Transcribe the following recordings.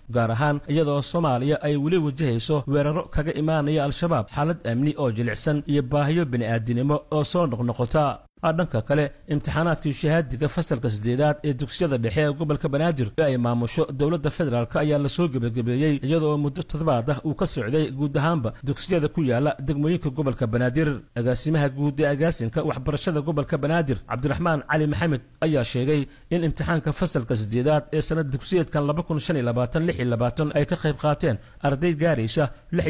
gaar ahaan iyadoo soomaaliya ay weli wajahayso weeraro kaga imaanaya al-shabaab xaalad amni oo jilicsan iyo baahiyo bini'aadinimo oo soo noqnoqota dhanka kale imtixaanaadkii shahaadiga fasalka siddeedaad ee dugsiyada dhexe ee gobolka banaadir ee ay maamusho dowladda federaalk ayaa lasoo gebagabeeyey iyadoo muddo toddobaad ah uu ka socday guud ahaanba dugsiyada ku yaala degmooyinka gobolka banaadir agaasimaha guud ee agaasinka waxbarashada gobolka banaadir cabdiraxmaan cali maxamed ayaa sheegay in imtixaanka fasalka siddeedaad ee sanad dugsiyeedkan ay ka qayb qaateen arday gaaraysa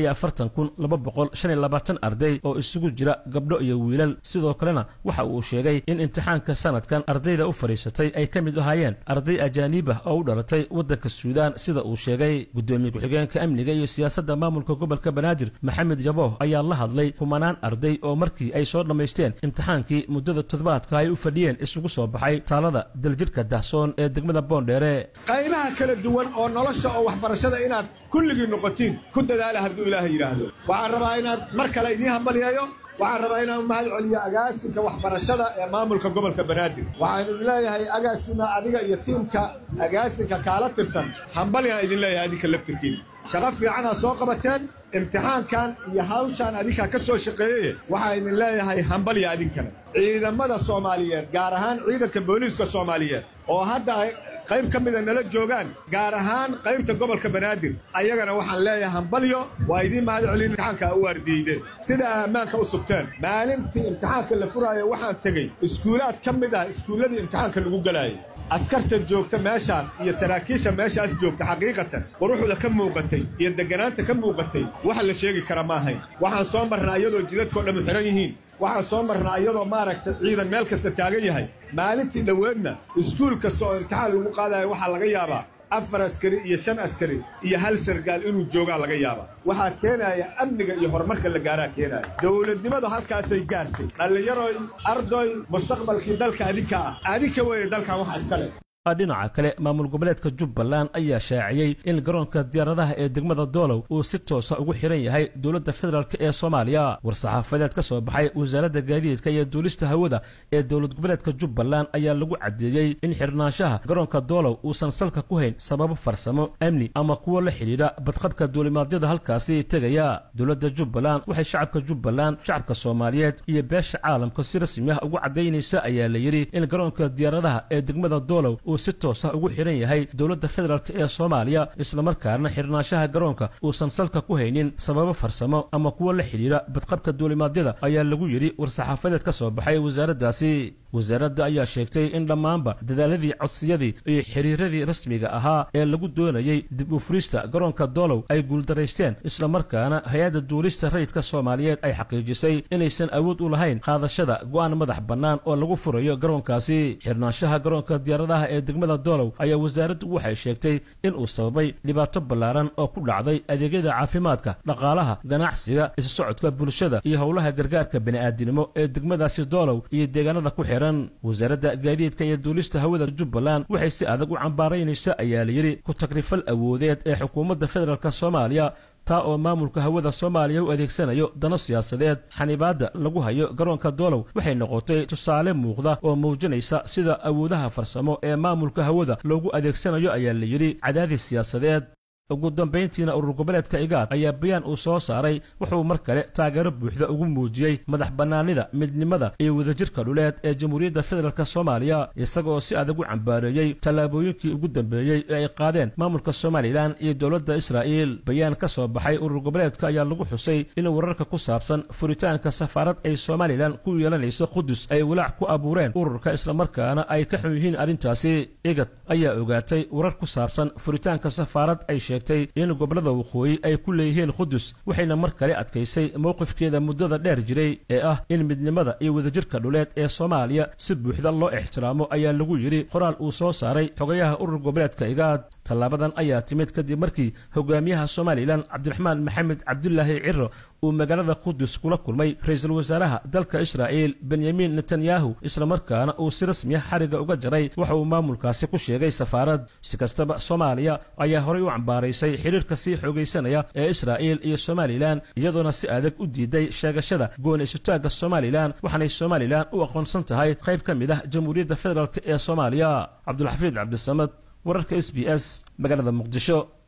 arday oo isugu jira gabdho iyo wiilal sidoo kalena waxa uu sheegay in imtixaanka sanadkan ardayda u fadhiisatay ay ka mid ahaayeen arday ajaaniib ah oo u dhalatay waddanka suudaan sida uu sheegay guddoomiye ku-xigeenka amniga iyo siyaasadda maamulka gobolka banaadir maxamed yabooh ayaa la hadlay kumanaan arday oo markii ay soo dhammaysteen imtixaankii muddada toddobaadka ay u fadhiyeen isugu soo baxay taalada daljidhka dahsoon ee degmada boondheere qaybaha kala duwan oo nolosha oo waxbarashada inaad kulligii noqotiin ku dadaala hadduu ilaahay yidhaahdo waxaan rabaa inaad mar kale idiin hambalyeeyo waxaan rabaa inaan mahad celiyo agaasinka waxbarashada ee maamulka gobolka banaadir waxaan idin leeyahay agaasima adiga iyo tiimka agaasinka kaala tirsan hambalyaan idin leeyahay adinka laftirkiina shaqo fiicanaa soo qabateen imtixaankan iyo hawshaan adinkaa ka soo shaqeeyeye waxaan idin leeyahay hambalya adinkana ciidamada soomaaliyeed gaar ahaan ciidanka booliiska soomaaliyeed oo hadda ay qayb ka mida nala joogaan gaar ahaan qaybta gobolka banaadir ayagana waxaan leeyahay hambalyo waa idiin mahad celin imtixaanka u waardiideen sida ammaanka u sugteen maalintii imtixaanka la furaayo waxaan tegey iskuulaad ka mid ah iskuulladii imtixaanka lagu gelaayay askarta joogta meeshaas iyo saraakiisha meeshaas joogta xaqiiqatan quruxda ka muuqatay iyo degganaanta ka muuqatay waxa la sheegi kara ma ahayn waxaan soo marnaa iyadoo jidadkao dhammu xidhan yihiin waxaan soo marnaa iyadoo maaragtay ciidan meel kasta taagan yahay maalintii dhoweedna iskuul kasta oo imtixaan lagu qaadayo waxaa laga yaabaa afar askari iyo shan askari iyo hal sargaal inuu joogaa laga yaabaa waxaa keenaya amniga iyo horumarka la gaaraa keenaya dowladnimadu halkaasay gaartay dhallinyaroy ardoy mustaqbalkii dalka adinka ah adinka weeye dalkan waxa iska leh dhinaca kale maamul goboleedka jubbaland ayaa shaaciyey in garoonka diyaaradaha ee degmada doolow uu si toosa ugu xihan yahay dowladda federaalk ee soomaaliya war-saxaafadeed ka soo baxay wasaaradda gaadiidka iyo duulista hawada ee dowlad goboleedka jubbaland ayaa lagu caddeeyey in xirnaanshaha garoonka doolow uusan salka ku hayn sababo farsamo amni ama kuwo la xidhiidha badqabka duulimaadyada halkaasi tegaya dowladda jubbaland waxay shacabka jubbaland shacabka soomaaliyeed iyo beesha caalamka si rasmi ah ugu caddaynaysa ayaa la yidhi in garoonka diyaaradaha ee degmada doolow uu si toosa ugu xidhan yahay dowladda federaalk ee soomaaliya islamarkaana xirnaanshaha garoonka uusan salka ku haynin sababo farsamo ama kuwo la xidhiidha badqabka duulimaadyada ayaa lagu yidhi war-saxaafadeed ka soo baxay wasaaraddaasi wasaaradda ayaa sheegtay in dhammaanba dadaaladii codsiyadii iyo xiriiradii rasmiga ahaa ee lagu doonayey dib u furista garoonka doolow ay guuldaraysteen islamarkaana hay-adda duulista rayidka soomaaliyeed ay xaqiijisay inaysan awood u lahayn qaadashada go'aan madax bannaan oo lagu furayo garoonkaasi xirnaanshaha garoonka diyaaradaha ee degmada doolow ayaa wasaaraddu waxay sheegtay in uu sababay dhibaato ballaaran oo ku dhacday adeegyada caafimaadka dhaqaalaha ganacsiga isu socodka bulshada iyo howlaha gargaarka bini'aadinimo ee degmadaasi doolow iyo deegaanada ku xihan wasaaradda gaadiidka iyo duulista hawada jubbaland waxay si adag u cambaaraynaysa ayaa layidhi ku tagrifal awoodeed ee xukuumadda federaalk soomaaliya taa oo maamulka hawada soomaaliya u adeegsanayo dano siyaasadeed xanibaadda lagu hayo garoonka doolow waxay noqotay tusaale muuqda oo muujinaysa sida awoodaha farsamo ee maamulka hawada loogu adeegsanayo ayaa layidhi cadaadis siyaasadeed ugu dambayntiina urur goboleedka igaad ayaa bayaan uu soo saaray wuxuu mar kale taageero buuxda ugu muujiyey madax bannaanida midnimada iyo wadajirka dhuleed ee jamhuuriyadda federaalk soomaaliya isagaoo si adag u cambaareeyey tallaabooyinkii ugu dambeeyey ee ay qaadeen maamulka somalilan iyo dowladda israa'iil bayaan ka soo baxay urur goboleedka ayaa lagu xusay in wararka ku saabsan furitaanka safaarad ay somalilan ku yeelanayso qudus ay walaac ku abuureen ururka islamarkaana ay ka xun yihiin arrintaasi igad ayaa ogaatay warar ku saabsan furitaanka safaarad ay sheegtay in gobollada waqooyi ay ku leeyihiin qudus waxayna mar kale adkaysay mowqifkeeda muddada dheer jiray ee ah in midnimada iyo wadajirka dhuleed ee soomaaliya si buuxda loo ixtiraamo ayaa lagu yidhi qoraal uu soo saaray xogayaha urur goboleedka igaad tallaabadan ayaa timid kadib markii hogaamiyaha somalilan cabdiraxmaan maxamed cabdulaahi ciro uu magaalada qudus kula kulmay ra-iisul wasaaraha dalka israa'iil benyamin netanyahu islamarkaana uu si rasmiya xariga uga jaray waxa uu maamulkaasi ku sheegay safaarad si kastaba soomaaliya ayaa horay u cambaaraysay xidhiirka sii xoogaysanaya ee israa'iil iyo somalilan iyadoona si adag u diiday sheegashada gooni isutaagga somalilan waxaanay somalilan u aqoonsan tahay qayb ka mid ah jamhuuriyadda federaalk ee soomaaliya cabdulxafiid cabdisamad wararka s b s magaalada muqdisho